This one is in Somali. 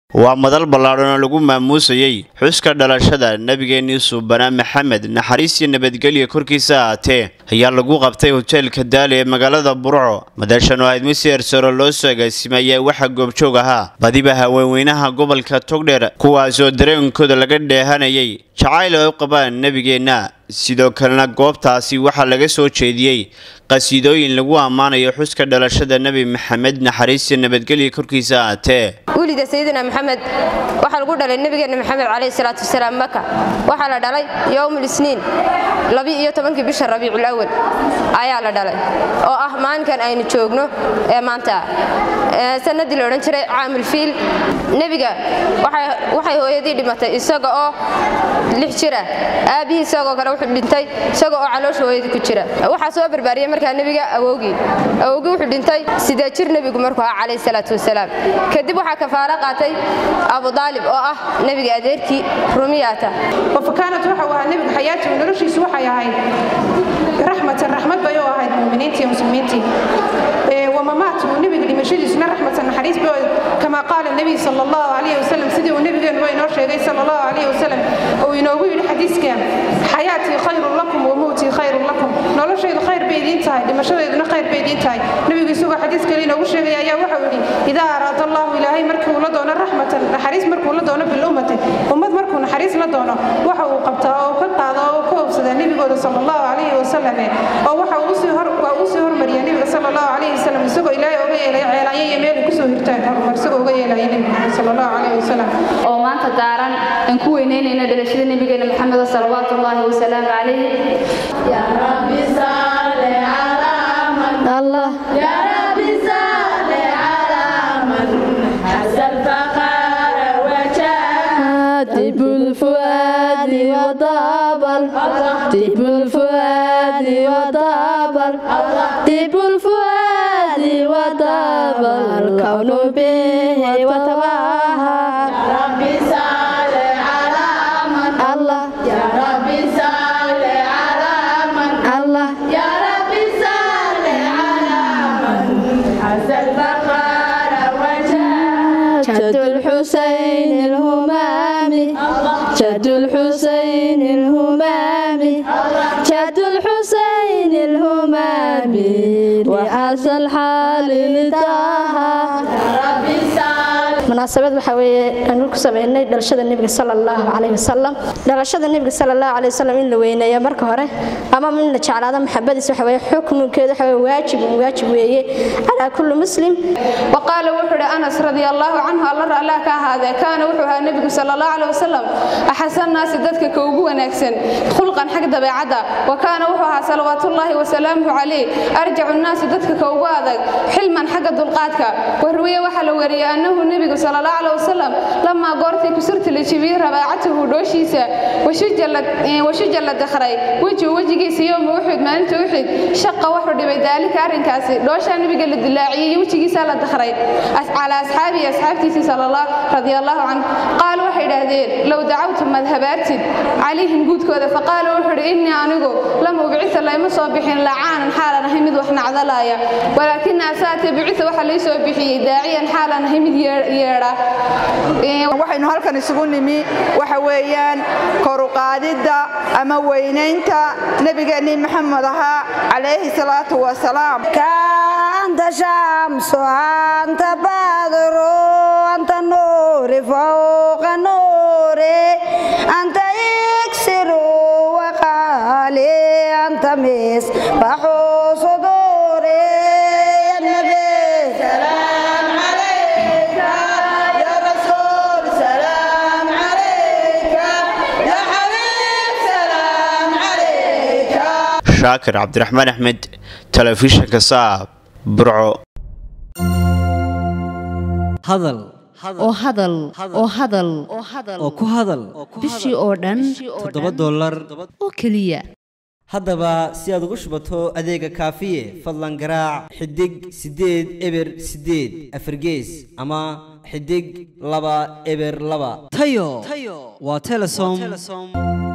waa madal ballaadhan oo lagu maamuusayey xuska dhalashada nebigeennii suubanaa maxamed naxariis iyo nabadgelya korkiisa ahaatee ayaa lagu qabtay hoteelka daali ee magaalada burco madashan oo ahayd misi ersaro loo soo agaasimay ayaa waxaa goobjoog ahaa badiba haweenweynaha gobolka togdheer kuwaas oo dareenkooda laga dheehanayay jacayl ay u qabaan nebigeenna sidoo kalena goobtaasi waxaa laga soo jeediyey qasiidooyin lagu ammaanayo xuska dhalashada nebi maxamed naxariis iyo nabadgelya korkiisa ahaatee wulida sayidina maxamed waxaa lagu dhalay nebigeena maxamed calayhi salaatu wasalaam maka waxaa la dhalay yowmul isniin labi-iyo tobankii bisha rabiicul awal ayaa la dhalay oo ah maalinkan aynu joogno ee maanta sanadii la odhan jiray caamul fiil nebiga waxay hooyadii dhimatay isaga oo lix jira aabbihii isagoo kale wuxuu dhintay isaga oo caloosha hooyadii ku jira waxaa soo barbaariyey markaa nebiga awowgii awowgii wuxuu dhintay sidee jir nebigu markuu ahaa calayhi salaatu wasalaam kadib waxaa kafaalo qaatay abu daalib oo ah nebiga adeerkii rumiyaata wafakaanat waxa uu ahaa nebigu xayaatigu noloshiisu waxay ahayd raxmatan raxmad bay u ahayd muminiintii muslimiintii wamamaatu nebiga dhimashadiisuna raxmatan naxariis bay kama qaala nebiy sal allahu calayhi wasalam sidii uu nebigeenuba inoo sheegay sal allahu calayhi wasalam uu inoogu yidhi xadiiska xayaatii khayrun lakum wa mowtii khayrun lakum noloshaydu khayr bay idiin tahay dhimashadeeduna khayr bay idiin tahay nebigu isagoo xadiis kale inoogu sheegaya ayaa waxau yidhi idaa araada allahu ilaahay markii uu la doono raxmatan naxariis markuu la doono bilummati ummad markuu naxariis la doono waxa uu qabtaa oo ka qaada oo ka hobsadaa nebigooda sal allahu calayhi wasalam oo waxa uu sii hormariya nebiga sal allahu calayhi wasalam isagoo ilaahay oga yeelay ceelaanya iyo meel ku soo hirtaan horumar isagoo oga yeelaya nebiga sal allahu calayhi wasalam oo maanta daaran aan ku weynaynayna dhalashada nebigeena maxamed salawaatu ullaahi wasalaamu calayh يا رب صل على من allah يا رب صل على من حز الفخر وجاه طيب الفؤاد وطابل طيب الفؤاد وطابل طيب الفؤاد وطابل الكون به وتواها رب صل على من الله يا رب صل على من الله يا رب صل على من حز الفخر وجاه جد الحسين الهمامي جد الحسين الهمامي جد الحسين الهمامي وحسن الحال لداها رب صل munaasabad waxaa weeye aanu ku sameynay dhalashada nebiga sala allahu calayhi wasalam dhalashada nebiga sala allahu calayhi wasalam in la weyneeyo marka hore ama in la jeclaado maxabadiis waxa weeye xukmikeedu waxa weeye waajib waajib weeye calaa kulli muslim waqaala wuxuu ihi anas radia allaahu canhu alla allah ka ahaadee kaana wuxuu ahaa nebigu sal allahu caleh wasalam axasan naasi dadka ka ugu wanaagsan khulqan xag dabeecadda wa kaana wuxuu ahaa salawaatullaahi wasalaamuhu calayh arjacu nnaasi dadka ka ugu adag xilman xagga dulqaadka warwiye waxaa la wariyey annahu nebigu sal allahu caleh wasalam lamaa goortii kusurta la jibiyey rabaacatahu dhooshiisa washuja la dakhray wejigu wejigiisa yowma uxud maalinta uxud shaqa wuxuu dhibay daalika arrinkaasi dhooshaa nebiga la dilaaciyey iyo wejigiisaa la dakhray calaa asxaabihi asxaabtiisii radia allahu can qaal waxay idhaahdeen low dacawtu madhabaartid calayhim guudkooda faqaala wuxuu idhi innii anigu lam ubcisa layma soo bixin lacaanan xaalan ahay mid wax nacdalaaya walaakina asaate bicisa waxa lay soo bixiyey daaciyan xaalan ahay mid yeedha waxaynu halkan isugu nimi waxa weeyaan koruqaadidda ama weynaynta nebigeennii maxamed ahaa calayhi salaatu wasalaam أنت شمس أنت بدر أنت نور فوق نوري أنت إكسر وقالي أنت مصباح صدوري يا النبي سلام عليك يا رسول سلام عليك يا حبيب سلام عليك shaakir cabdiraxmaan axmed telefishinka saab burco hadal oo hadal oo hadal oo ku hadal bishii oo dhan toddoba dollar oo keliya haddaba si aad ugu shubato adeega kaafiye fadlan garaac xidig siddeed eber siddeed afargees ama xidig laba eber laba tayo waa telesom